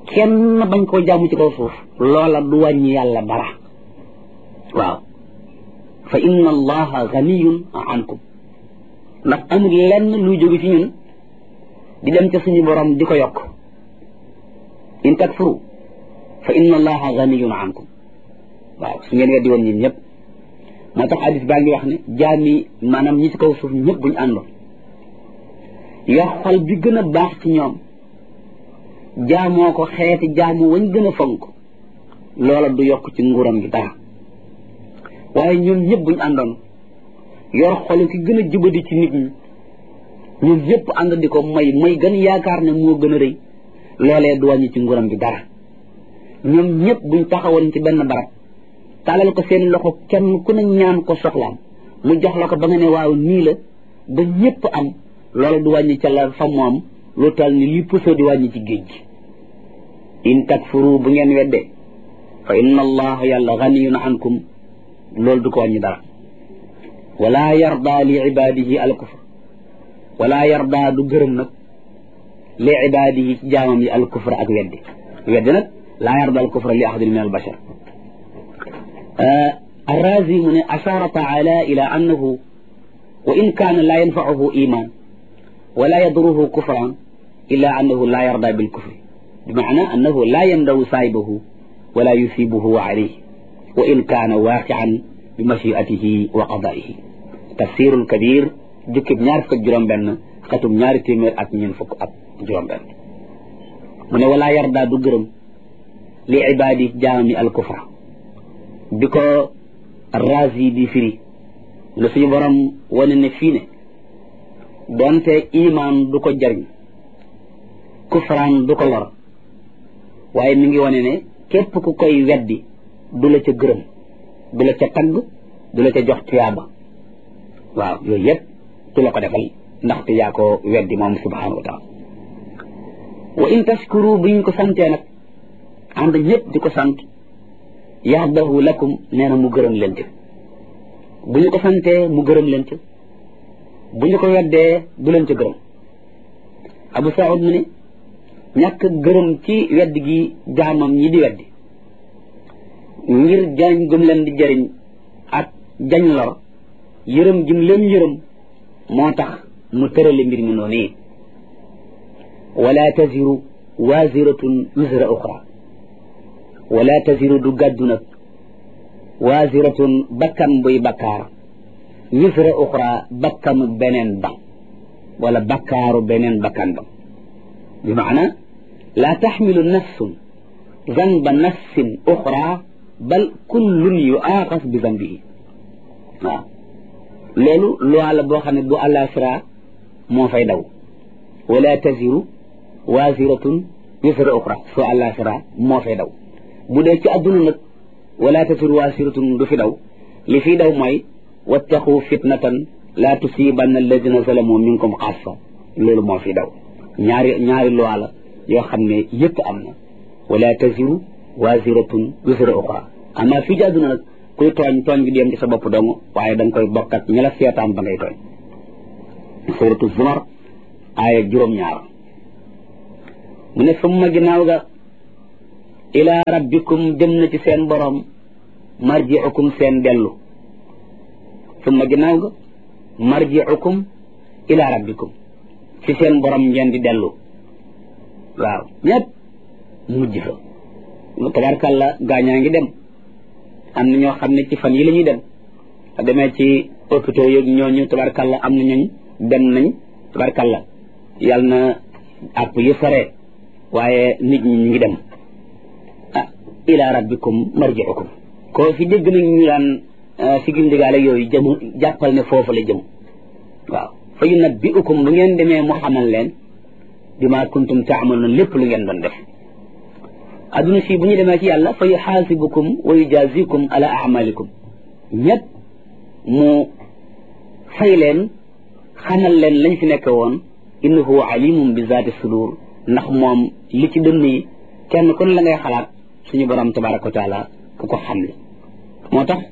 kenn bañ koo jaamu ci kaw suuf loola du wàññi yàlla dara waaw fa inna allaha ganiyun ankum ndax amul lenn luy jóge ci ñun di dem ca suñu borom di ko yokk in takfuru fa inna allaha ganiyun ankum waaw su ngeen weddi woon ñun ñëpp moo tax hadis baa ngi wax ne jaami maanaam ñi ci kaw suuf ñëpp buñu àndoon yor xol bi gën a baax ci ñoom jaamoo ko xeeti jaamu wañ gën a fonk loola du yokk ci nguuram gi dara waaye ñoom ñëpp buñu àndoon yor xolu ki gën a jubadi ci nit ñi ñoom ñëpp ànd di ko may may gën yaakaar ne moo gën a rëy loolee du wàññi ci nguuram gi dara ñoom ñëpp buñ taxawoon ci benn barab taalal ko seen loxo kenn ku ne ñaan ko soxlaam mu jox la ko ba nga ne waaw nii la ba ñëpp am loola du wàññi ca la fa moom lu tal ni li puso di wàññi ci géej gi in takfuru bu ngeen weddee fa inna allaha yàlla ganiyun ankum loolu du ko wàññi dara wala yarda li ibadihi al kufr wala yarda du gërëm nag li ibadihi ci jaamam yi al kufr ak weddi weddi nag laa yarda al kufra li ahadin min al bashar الرازي من أشار تعالى إلى أنه وإن كان لا ينفعه إيمان ولا يضره كفرا إلا أنه لا يرضى بالكفر بمعنى أنه لا يندو صاحبه ولا يثيبه عليه وإن كان واقعا بمشيئته وقضائه تفسير الكبير جكب نار فك جرم بن ختم نار تيمير أك نين فك أك جرم بن من ولا يرضى دقرم لعباده جامي الكفر بكو الرازي دي فري لسي برم ونن فينه donte iman du ko jariñ kufraan du ko lor waaye mi ngi wane ne képp ku koy weddi du la ca gërëm du la ca tagg du la ca jox tuyaaba waaw yooyu yëpp du la ko defal ndaxte yaa ko weddi moom subhanahu wa taala wa in tashkuru bu ñu ko santee nag ànd ñëpp di ko sant yahdahu lakum nee na mu gërëm leen ca bu ñu ko santee mu gërëm leen ca bu ñu ko weddee du leen ca gërëm abu saud mu ne ñàkk gërëm ci wedd gi jaamam ñi di weddi ngir jariñ gum leen di jariñ ak jañ lor yërëm gim leen yërëm moo tax mu tërale mbir mi noonu wala taziru waziratun wisra uxra wala taziru du gàddu nag waziratun bakkan buy bakkaar wisra uxra bakkanu beneen ba wala bakkaaru beneen bakkan ba bi maana laa taxmilu nafsun zanba nafsin uxra bal kullun yuaaxas bi zambihi waaw loolu loi la boo xam ne bu àllaaxira moo fay daw wala taziru waziratun wisra uxra soo àllaaxira moo fay daw bu dee ci àdduna nag wala taziru waziratun du fi daw li fi daw mooy wattaqu fitnatan laa tusibanna alladina zalamu minkum xaassa loolu moo fi daw ñaari ñaari loi la yoo xam ne yëpp am na wala taziru waziratun wisra uxra ama fii ci àdduna nag kuy tooñ tooñ gi di yem ci sa bopp dong waaye da nga koy bokk ak ñi la seetaan ba ngay tooñ suratu zumar aaya juróom-ñaar mu ne summa ginnaaw ga ila rabbikum jëm na ci seen borom marjiukum seen dellu summa ginnaaw ga marjiukum ila rabbikum ci seen borom ngeen di dellu waaw ñëpp mujj fa tabarkàlla gaañaa ngi dem am na ñoo xam ne ci fan yi la ñuy dem a demee ci hôpitaux yeeg ñooñu tabarkàlla am na ñooñ dem nañ tabarkàlla yàlla na àpp yi sore waaye nit ñi ñu ngi dem ah ila rabbikum marjiukum koo fi dégg nañ ñu daan si gindigaale yooyu jëm jàppal ne foofu la jëm waaw fa yunabbiukum bu ngeen demee mu xamal leen bima kuntum taamaluun lépp lu ngeen doon def adduna fii bu ñu demee ci yàlla fa yuxaasibukum wa yujazikum ala amalikum ñëpp mu fay leen xamal leen lañ fi nekk woon innahu alimum bi zaati sudur ndax moom li ci dënn yi kenn ku ne la ngay xalaat suñu borom tabaraka wa taala ku ko xam la moo tax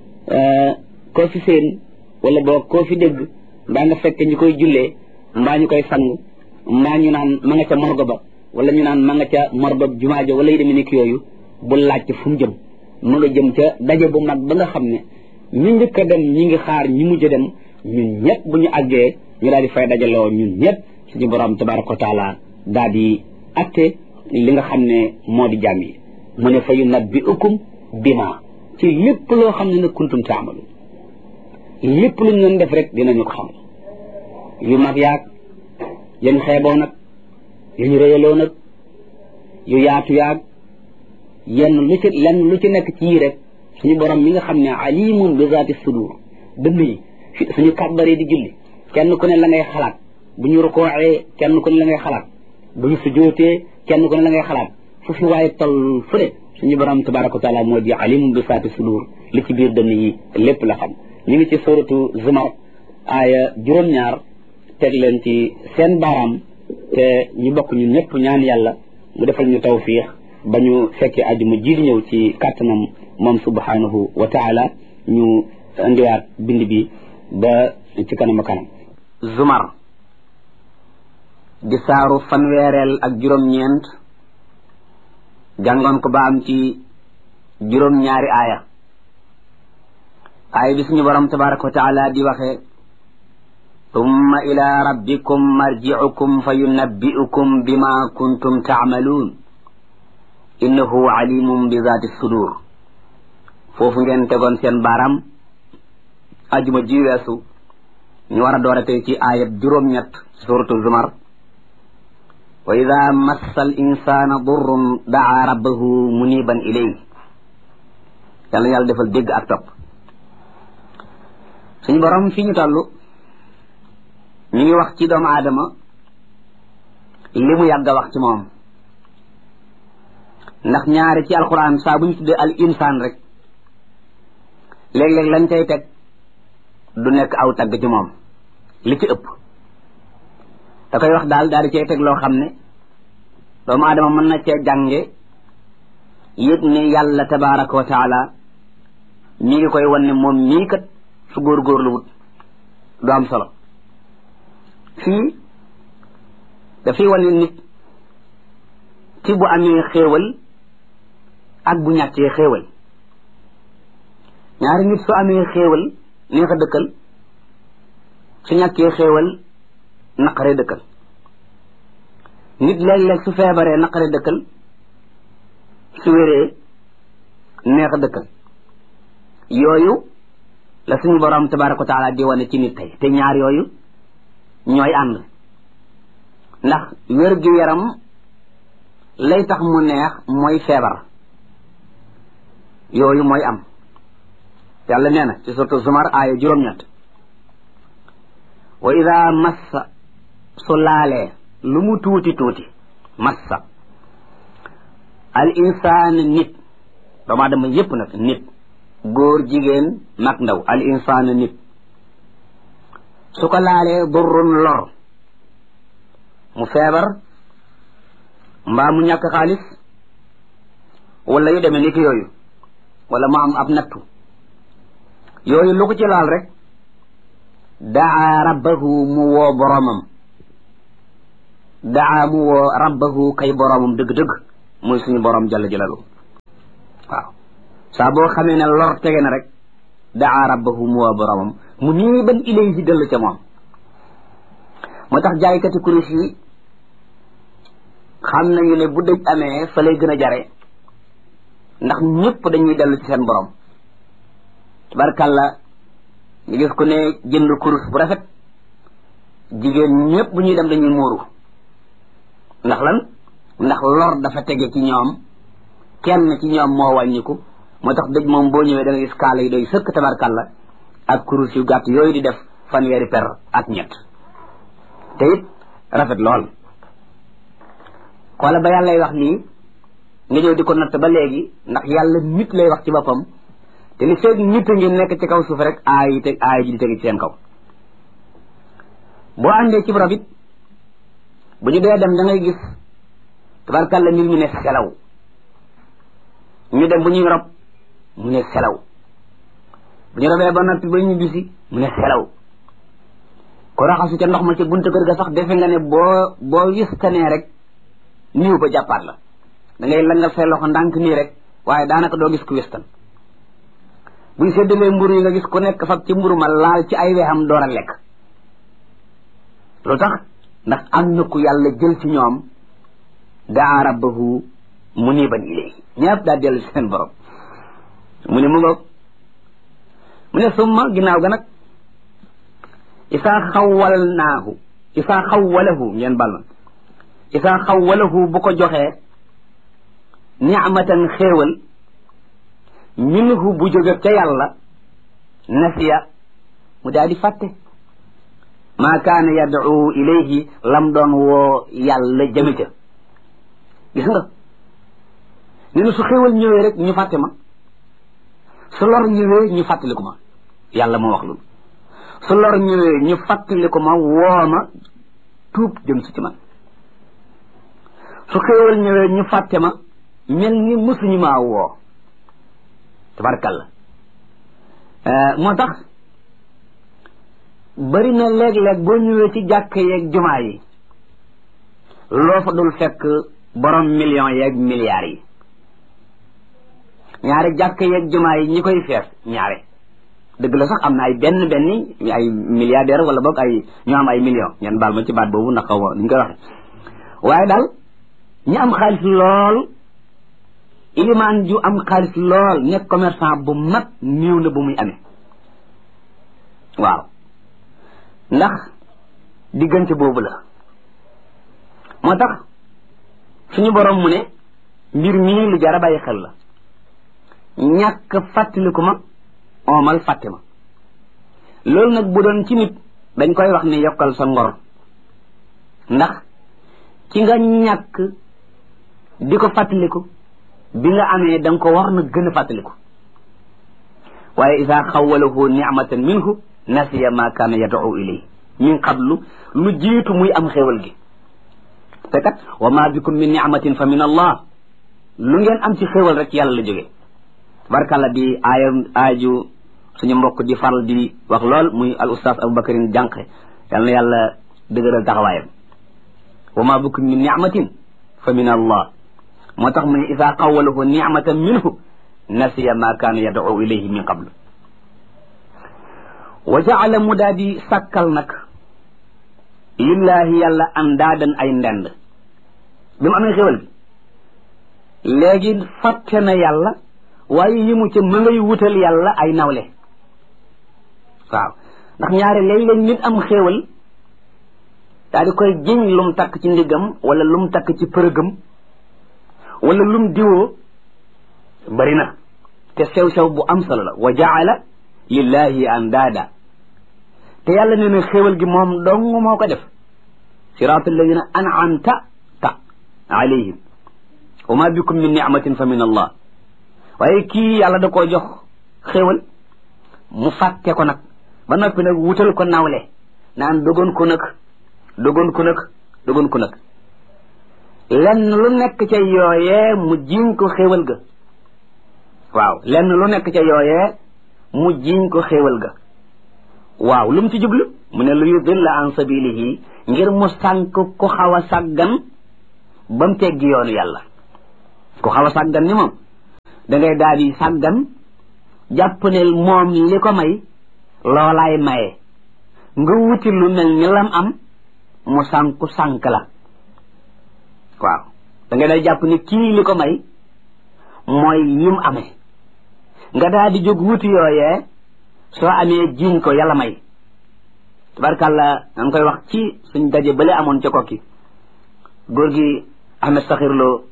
koo fi seen wala boo koo fi dégg mbaa nga fekk ñu koy jullee mbaa ñu koy sang mbaa ñu naan ma nga ca morgo ba wala ñu naan ma nga ca mordob jumaa ja wala yu demee nekk yooyu bu laajte fu mu jëm mu nga jëm ca daje bu mag ba nga xam ne ñi njëkk a dem ñi ngi xaar ñi mujj a dem ñun ñëpp bu ñu àggee ñu daal di fay dajaloo ñun ñëpp suñu borom tabaraka wa taala daal di atte li nga xam ne moo di jàmm yi mu ne fa yunabbi'ukum bima ci lépp loo xam ne nag kuntum taamalu lépp lu ñu doon def rek dinañu ko xam yu mag yaag yañ xeeboo nag yañ réyaloo nag yu yaatu yaag yenn lu ci lenn lu ci nekk ci yii rek suñu borom mi nga xam ne alimun bi zaati sudur dënn yi fi suñu kàbbaree di julli kenn ku ne la ngay xalaat bu ñu rukooxee kenn ku ne la ngay xalaat bu ñu sujootee kenn ku ne la ngay xalaat fu fi waaye toll fu ne suñu borom tabaraka wa taala moo di alimun bi zaati sudur li ci biir dënn yi lépp la xam ñu ngi ci suratu zumar aaya juróom-ñaar teg leen ci seen baaraam te ñu bokk ñun ñëpp ñaan yàlla mu defal ñu tawfiix ba ñu fekkee àjjuma ji di ñëw ci kàttanam moom subhanahu wa taala ñu indiwaat bind bi ba ci kanam a kanam zumar di saaru fanweereel ak juróom-ñeent jàngoon ko ba am ci juróom-ñaari aaya aaya bi suñu borom tabaraka wa taala di waxee tumma ila rabbikum marji'ukum fa yunabbi'ukum bima kuntum ta'maluun innahu alimun bi zaati sudur foofu ngeen tegoon seen baaraam ajuma ji weesu ñu war a door a tey ci aayat juróom-ñett suratu zumar wa ida massa al insana durrun daa rabbahu muniban ilayhi yàlla yàlla defal dégg ak topp suñu borom fi ñu toll ñu ngi wax ci doomu aadama li mu yàgg a wax ci moom ndax ñaari ci alquran saa bu ñu tuddee al insaan rek léeg-léeg lañ cay teg du nekk aw tagg ci moom li ci ëpp da koy wax daal daal di cay teg loo xam ne doomu aadama mën na cee jànge yëg ne yàlla tabaraka wa taala mi ngi koy wan ne moom mii kat su góorgóorlu wut du am solo fii dafay wane nit ci bu amee xéewal ak bu ñàkkee xéewal ñaari nit su amee xéewal neex a dëkkal su ñàkkee xéewal naqare dëkkal nit léeg-léeg su feebaree naqare dëkkal su wéree neex a dëkkal yooyu la suñu borom tabaraka wa taala di wane ci nit tey te ñaar yooyu ñooy ànd ndax wér gi yaram lay tax mu neex mooy feebar yooyu mooy am yàlla nee na ci suratu zumar aaya juróom-ñett wa ida massa su laalee lu mu tuuti tuuti massa al insaan nit doomu aadama yépp nag nit góor jigéen mag ndaw al insaan nit su ko laalee durrun lor mu feebar mbaa mu ñàkk xaalis wala yu demee ni ki yooyu wala mu am ab nattu yooyu lu ko ci laal rek daa rabbahu mu woo boromam daa mu woo rabbahu kay boromam dëgg-dëgg muy suñu borom jalla jalalu waaw saa boo xamee ne lor tege na rek daa rabbahu mu woo boromam mu nii ban ilayhi dellu ca moom moo tax jaaykati kurus yi xam nañu ne bu dëj amee fa lay gën a jare ndax ñëpp dañuy dellu ci seen borom tabarkàlla ñu gis ku ne jënd kurus bu rafet jigéen ñëpp bu ñuy dem dañuy muuru ndax lan ndax lor dafa tege ci ñoom kenn ci ñoom moo wàññiku moo tax dëj moom boo ñëwee da nga gis kaala yi doy sëkk tabarkàlla ak kurus yu gàtt yooyu di def fanweeri per ak ñett te it rafet lool xoola ba yàlla lay wax lii nga ñëw di ko natt ba léegi ndax yàlla nit lay wax ci boppam te li feeg nit a ngi nekk ci kaw suuf rek aay yi teg aay ji di tegi ci seen kaw boo àndee ci rab it bu ñu dee dem da ngay gis tabarkàlla mbir mi ne selaw ñu dem bu ñuy rob mu ne selaw bu ñu robee ba noppi ba ñu bisi mu ne selaw ko raxasu ca ndox ma ca buntu kër ga sax defe nga ne boo boo wistanee rek niiw ba jàppaat la da ngay langal say loxo ndànk nii rek waaye daanaka doo gis ku westan buñ séddalee mburu yi nga gis ku nekk fab ci mburu ma laal ci ay weexam door a lekk lu tax ndax am na ku yàlla jël ci ñoom daa rabbahu muniban ilayhi ñëpp daa dellu ci seen borom mu ne mu ngoog mu ne summa ginnaaw ga nag isaa xawwalnaahu isaa xawwalahu ngeen bal ma isaa xawwalahu bu ko joxee nicmatan xéewal minhu bu jóge ca yàlla nasiya mu daal di fàtte maa kaana yad'u ilayhi lam doon woo yàlla jëme ca gis nga ne na su xéewal ñëwee rek ñu fàtte ma su lor ñëwee ñu fàttaliku ma yàlla moo wax loolu su lor ñëwee ñu fàttaliku ma woo ma tuub jëm si ci man su xéewal ñëwee ñu fàtte ma mel ni mësuñu maa woo tabarkalla moo tax bari na léeg-léeg boo ñëwee ci jàkk yeeg jumaa yi loo fa dul fekk borom millions yeeg milliards yi ñaari jàkk yeeg jumaa yi ñi koy fees ñaare dëgg la sax am na ay benn benn ay milliardaire wala boog ay ñoo am ay millions ñeen baal ma ci baat boobu ndax xaw ma ñu koy waxe waaye daal ñi am xaalis lool ilimaan ju am xaalis lool nekk commerçant bu mag néew na bu muy amee waaw ndax diggante boobu la moo tax suñu borom mu ne mbir mii lu jar a bàyyi xel la ñàkk fàttaliku ma oomal fàtte ma loolu nag bu doon ci nit dañ koy wax ne yokkal sa ngor ndax ci nga ñàkk di ko fàttaliku bi nga amee da nga ko war na gën a fàttaliku waaye isa xawalahu nicmatan minhu nasiya ma kaana yad'u ilay min qablu lu jiitu muy am xéewal gi te kat wa ma bikum min nicmatin fa min allah lu ngeen am ci xéewal rek yàlla la jógee tabarkàlla di aaya aaju suñu mbokk di faral di wax lool muy al ustaas aboubacarin jànqe yal na yàlla dëgëral taxawaayam wa ma bikum min nicmatin fa min allah moo tax mu ne isa xawalahu nicmatan minhu nasiya ma kaana yad'u ilayhi min qablu wa jaala mu daa di sàkkal nag lillaahi yàlla andaadan ay ndend bi mu amee xéwal bi léegi fàtte na yàlla waaye yëmu ca ma ngay wutal yàlla ay nawle waaw ndax ñaare léeg-léeg nit am xéewal daa di koy jiñ lum takk ci ndiggam wala lum takk ci përëgam wala lum diwoo bari na te sew-sew bu am solo la wa jaala lillahi andaada te yàlla nee na xéewal gi moom dong moo ko def siraatu alladina an'amta ta alayhim wa ma bikum min nicmatin fa min allah waaye kii yàlla da koo jox xéewal mu fàtte ko nag ba noppi nag wutal ko nawle naan dogoon ko nag dogoon ko nag dogoon ko nag lenn lu nekk ca yooyee mu jiñ ko xéewal ga waaw lenn lu nekk ca yooyee mu jiñ ko xéewal ga waaw lu mu ci jublu mu ne lu yudilla an sabilihi ngir mu sànk ku xaw a sàggan ba mu teggi yoonu yàlla ku xaw a sàggan ni moom da ngay daal di sàggan jàpp ne moom li ko may loolaay maye nga wuti lu mel ni lam am mu sànku sànk la waaw da ngay day jàpp ne kii li ko may mooy yim amee nga daal di jóg wuti yooyee soo amee jiiñ ko yàlla may tabarkàlla da nga koy wax ci suñ daje bale amoon ca kokki góor gi Ahmed Sakhir Lo